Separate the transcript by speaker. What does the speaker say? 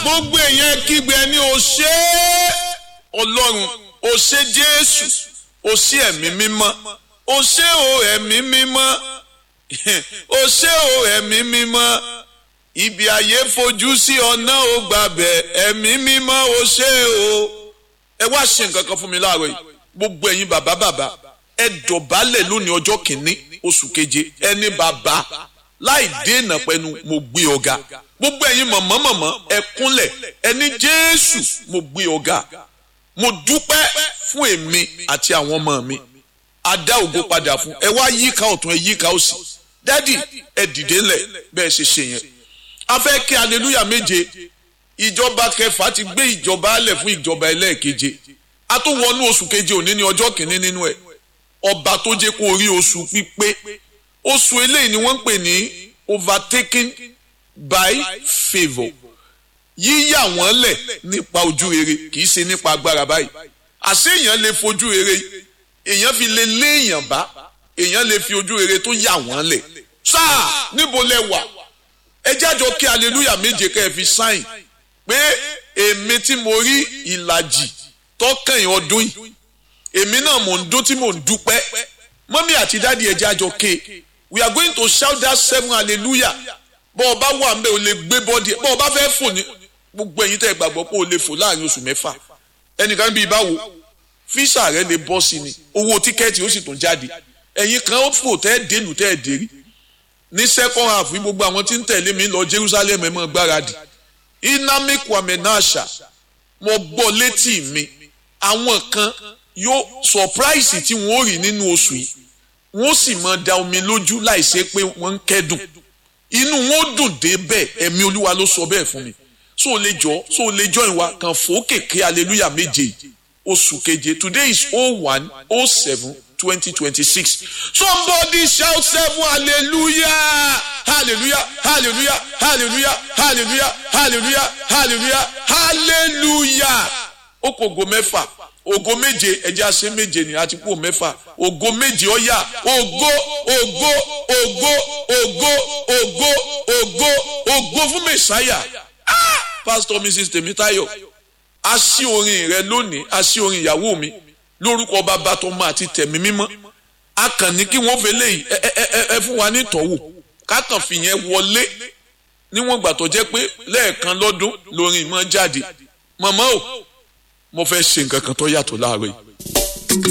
Speaker 1: gbogbo èèyàn kígbe ẹni o ṣé ọlọ́run o ṣé jésù o ṣé ẹ̀mí mímọ́ o ṣé o ẹ̀mí mímọ́ o ṣé o ẹ̀mí mímọ́ ibi ayé fojú sí ọ̀nà ò gbàbẹ̀ ẹ̀mí mímọ́ o ṣé o ẹ wá ṣe nǹkan kan fún mi láàárọ̀ yìí gbogbo ẹ̀yin bàbá bàbá ẹ dọ̀bálẹ̀ lónìí ọjọ́ kìíní oṣù keje ẹni bàbá láì dènà pẹ̀lú mo gbé ọ̀gá gbogbo ẹ̀yin mọ̀mọ́ mọ̀mọ́ ẹ kúnlẹ̀ ẹni jésù mo gbé ọ̀gá mo dúpẹ́ fún èmi àti àwọn ọmọ mi adá ògo padà fún ẹ wá yíká ọ̀tún ẹ yíká òsì dádì ẹ dìde ńlẹ̀ bẹ́ẹ̀ ṣe ṣe yẹn a fẹ́ kí aleluya méje ìjọba kẹfà ti gbé ìjọba alẹ̀ fún ìjọba ẹlẹ́ẹ̀keje a tún wọnú oṣù keje òní ní ọjọ́ kìíní nínú ẹ̀ ọba tó jẹ́ kó rí oṣù pípé oṣù eléyìí ni wọ́n ń pè ní overtaken by favour yíyà wọ́n lẹ̀ nípa ojú rere kì í ṣe nípa agbára báyìí àṣé èèyàn lè fojú rere èèyàn fi lè lé èèyàn bá èèyàn lè fi ojú rere tó yà wọ́n lẹ̀ sáà níbo lẹ wà ẹ jájọ kí hallelujah méje kẹ́ ẹ fi sáìn pé èmi tí mo rí ìlàjì tọkàn ọdún yìí èmi náà mò ń dún tí mò ń dúpẹ́ mọ́mí àti dáàdi ẹ jájọ ké we are going to shout that seven hallelujah bọ́ ọba wà ń bẹ́ o lè gbé bọ́ọ̀dì bọ́ ọba fẹ́ fò ní gbogbo ẹ̀yin tẹ́ ẹ gbàgbọ́ pé o lè fò láàrin oṣù mẹ́fà ẹnìkan bíi báwo físà rẹ lè bọ́ sí ni owó tíkẹ́ẹ̀tì ó sì tún jáde ẹ̀yin kan ó fò tẹ́ ẹ dénú tẹ́ ẹ dérí ní second half ní gbogbo àwọn tí ń tẹ̀lé mi lọ Jerusalem ẹ̀ mọ́ gbáradì inami kwame nasha mo gbọ́ létí mi àwọn kan yóò surprise tí wọ́n rí nínú oṣù yìí wọ́n sì máa da omi lójú láìsí pé wọ́n ń kẹ́dùn inú wọn dùn dé bẹ́ẹ̀ ẹ̀mí olúwa ló sọ bẹ́ẹ̀ fún mi so o lè jọ so o lè jọ ìwà kan fòókèké hallelujah méje oṣù keje today is oh one oh seven twenty twenty six somebody shout seven hallelujah hallelujah hallelujah hallelujah hallelujah hallelujah hallelujah hallelujah ó kò go mẹ́fà ògo méje ẹjẹ àṣẹ méje ni àti kú mẹ́fà ògo méje ọyà ògo ògo ògo ògo ògo ògo ògo fún mẹsàáyà pastor mrs tèmítáyọ̀ a ṣí orin rẹ lónìí a ṣí orin ìyàwó mi lórúkọ bàbá tó máa ti tẹ̀mí mímọ́ a kàn ní kí wọ́n fẹlẹ yìí ẹ ẹ ẹ fún wa ní ìtọ́wò kákan fìyẹn wọlé níwọ̀n gbà tó jẹ́ pé lẹ́ẹ̀kan lọ́dún lórin ìmọ̀ jáde màmá o mo fẹ́ ṣe nǹkan kan tó yàtọ̀ láàárọ̀ yìí